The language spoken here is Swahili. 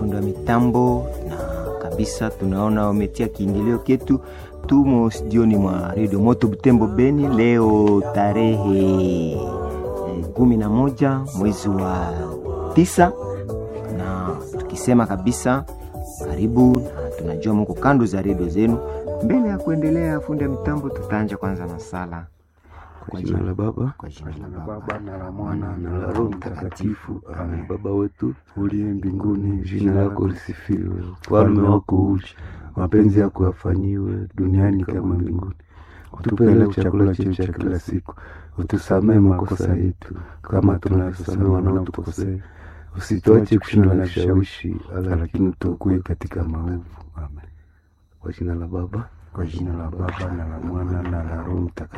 fundi wa mitambo, na kabisa tunaona wametia kiingilio ketu. Tumo studioni mwa redio Moto Butembo Beni leo tarehe eh, kumi na moja mwezi wa tisa, na tukisema kabisa karibu, na tunajua mko kando za redio zenu. Mbele ya kuendelea, fundi wa mitambo, tutaanja kwanza na sala Kwa jina la Baba kwa jina la la Baba Baba na la Mwana na la Roho Mtakatifu. Amen. Baba wetu uliye mbinguni, jina lako lisifiwe, ufalme wako uje, mapenzi yako yafanyiwe duniani kama mbinguni. Utupe leo chakula chetu cha kila siku, utusamehe makosa yetu kama tunavyosamehe wanaotukosea, usituache kushindwa na vishawishi, lakini utuokoe katika maovu. Amen. Kwa jina la Baba kwa jina la Baba na la Mwana na la Roho Mtakatifu.